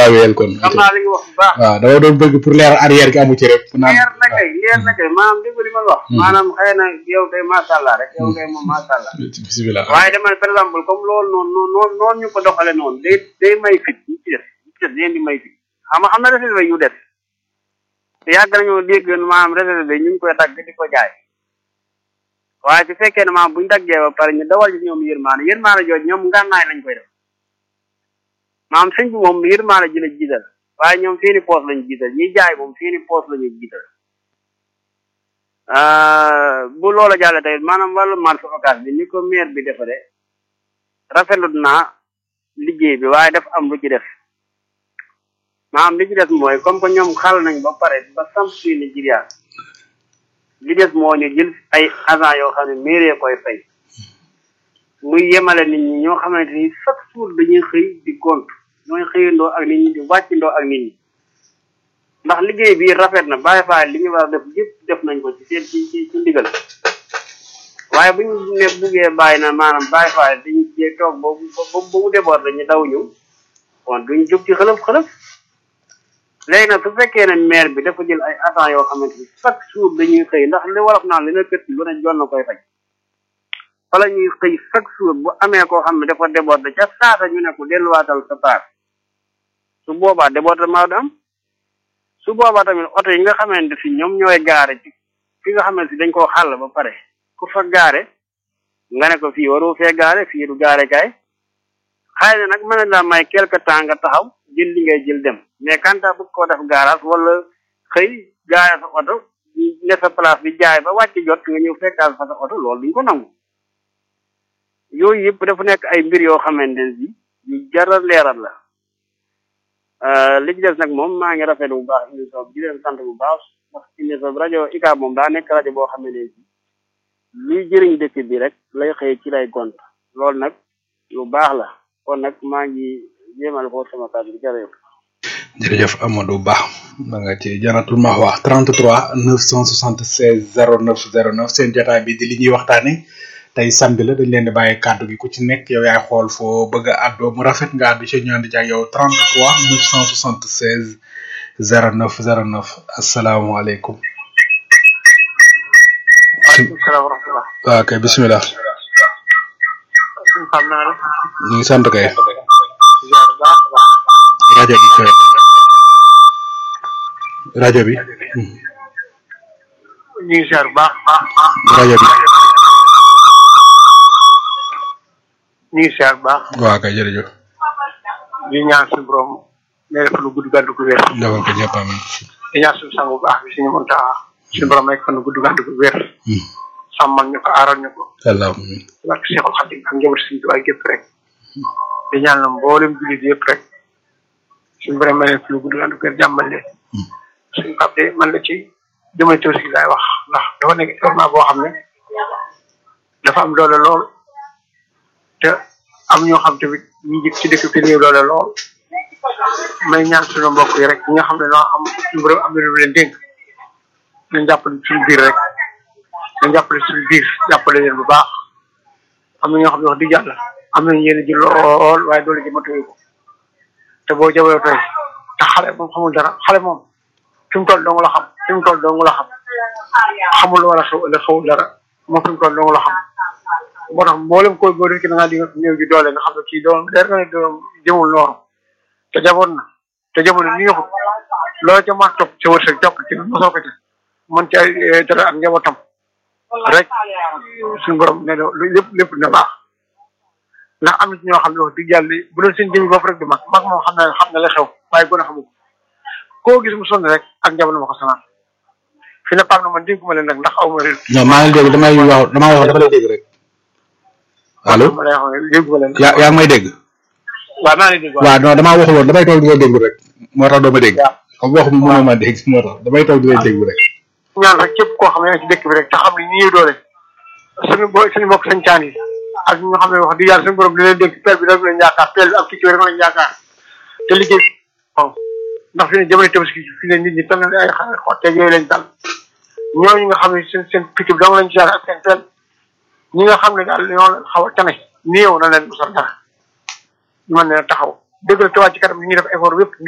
waaw wéyal kon xam naa li nga wax bu baax waaw dama doon bëgg pour leer arrière gi amu ci rek naan leer na kay leer na kay maanaam dégg li ma la wax maanaam xëy na yow kay macha allah rek yow kay moom macha allah bisimilah waaye dama ne par exemple comme loolu noonu noonu noonu noonu ñu ko doxale noonu day day may fit ñu ci def ñu ci def leen di may fit xam nga xam na réservé yu def te yàgg nañoo dégg maanaam réservé ñu ngi koy dagg di ko jaay waaye su fekkee ne maanaam buñ daggee ba pare ñu dawal ci ñoom yërmaane yërmaane jooju ñoom ngànnaay lañ koy def maanaam sëñ bi moom yërmaane ji la jiital waaye ñoom seeni poos lañ jiital ñiy jaay moom seeni poos lañu jiital bu loola jàlle tey maanaam wàllu marché occas bi ni ko maire bi defa de rafetlu naa liggéey bi waaye daf am lu ci def maanaam li ci des mooy comme que ñoom xal nañ ba pare ba samp fii Nigeria li des moo ñu jël ay agent yoo xam ne mairie koy fay muy yemale nit ñi ñoo xamante ni chaque jour dañuy xëy di gont ñooy xëyandoo ak nit ñi di wàccandoo ak nit ñi ndax liggéey bi rafet na bàyyi faa li ñu war a def yëpp def nañ ko ci seen ci ci ci ndigal waaye bu ñu ne buggee bàyyi na maanaam bàyyi faa dañu jee toog ba ba ba mu déboor dañu daw ñëw kon duñ jóg ci xëlëf xëlëf léegi nag su fekkee ne maire bi dafa jël ay agents yoo xamante ni chaque jour dañuy xëy ndax li wolof naan li na kët lu ne jon na koy faj fa la ñuy xëy chaque jour bu amee koo xam ne dafa déborde ca saasa ñu ne ko delluwaatal sa part su boobaa débordement du am su boobaa tamit oto yi nga xamante si ñoom ñooy gaare ci fi nga xamante si dañ koo xàll ba pare ku fa gaare nga ne ko fii waru fee gaare fii du gaare kaay xëy na nag mën na laa may quelque temps nga taxaw jël li ngay jël dem mais kanta bëgg koo def garage wala xëy gaare sa oto ne sa place bi jaay ba wàcc jot nga ñëw fekkaal fa sa oto loolu duñ ko nangu yooyu yëpp dafa nekk ay mbir yoo xamante ne si yu jaral leeral la li ci des nag moom maa ngi rafetlu bu baax émission bi di leen sant bu baax ndax émission bi rajo ICAB moom daa nekk rajo boo xam ne si luy jëriñ dëkk bi rek lay xëy ci lay gont loolu nag lu baax la kon nag maa ngi jéemal foofu sama kàddu bi jërëjëf. jërëjëf Amadou Ba ma nga ci janatul ma wax 33 976 09 09 seen jotaay bi di li ñuy waxtaane tey samedi la dañ leen di bàyyi kàddu gi ku ci nekk yow yaay xool foo bëgg a àddoo mu rafet nga àddu ci ñu ànd ci ak yow 33 976 09 09 asalaamaaleykum. waaleykum salaam wa rahmatulah. waaw kay bisimilah. xam naa rek. ñu ngi sant kay. ziar baax a baax. rajo bi kay. rajo bi. ñu ngi ziar baax baax. rajo bi. ñu ngi ziar baax. waaw kay jërëjëf. di ñaan suñu borom may def lu gudd gàddu gu wér. defal ko ñëpp amiin. di ñaan suñu sang bu baax bi suñu mënta suñu borom may fan gudd gàddu gu wér. sàmmal ñu ko aaral ñu ko. allahumma amiin. barke Seexul Xadim ak njaboot suñu tuwaay gépp rek. di ñaan la mboolem jullit yëpp rek. suñu borom may leen fi lu gudd gàddu gu wér jàmmal leen. suñu pap de man la ci jëmale tabaski laay wax ndax dafa nekk événement boo xam ne dafa am doole lool te am ñoo xam tamit ñi jëkk ci dëkk bi néew doole lool may ñaan suñu mbokk yi rek ñi nga xam ne noo am suñu borom am na lu leen dénk nañ jàppale suñu biir rek nañ jàppale suñu biir jàppale leen bu baax am na ñoo xam ne wax dëgg yàlla am nañ yéen ji lool waaye doole ji matuwee ko te boo jawee tey te xale moom xamul dara xale moom fi mu toll dong la xam fi mu toll dong la xam xamul wala xew ëllëg xewul dara moom fi mu toll dong la xam moo tax mboolem koy boo dee ki da ngaa di néew ji doole nga xam ne kii doom der nga ne doom jëmul noonu te jaboon na te jamono ni yoxut loolu ca maa topp ca wërsëg jokk ci mosoo ko ci mën ca dara ak njabootam rek suñu borom ne lu lépp lépp na baax ndax am na ci ñoo xam ne wax dëgg yàlla bu doon seen jëmi bopp rek du mag mag moom xam na xam na la xew waaye gën a xamu ko koo gis mu sonn rek ak njaboot ma ko sonal fi ne paam na man dégguma leen nag ndax aw ma réer. non maa ngi dégg damay wax damay wax dafa lay dégg rek. allo ma lay wax ne dégguma leen. yaa yaa ngi may dégg. waaw maa ngi dégg waaw. waaw non damaa waxul woon damay toog di la déglu rek moo tax doo ma dégg. waaw comme waxu bi mënoo ma dégg moo tax damay toog di lay déglu rek. ñaan rek képp koo xam ne yaa ngi ci dëkk bi rek te xam ne ñi doole suñu bo suñu mbokk sañ caan yi ak ñi nga xam ne wax dëgg yàlla suñu borom di leen dénk pelle bi rek lañ yaakaar pelle bi ak picc rek lañ yaakaar te liggéey waaw ndax fi ne jamono tabaski fi ne nit ñi tal na ay xale xotteeg yooyu lañ dal ñooñu nga xam ne seen seen picc bi dong lañ ci yaakaar ak seen pelle ñi nga xam ne daal ñoo xaw a tane néew na leen musal dara ñu mën leen a taxaw dëgg la tuwaat ci kanam ñu ngi def effort yëpp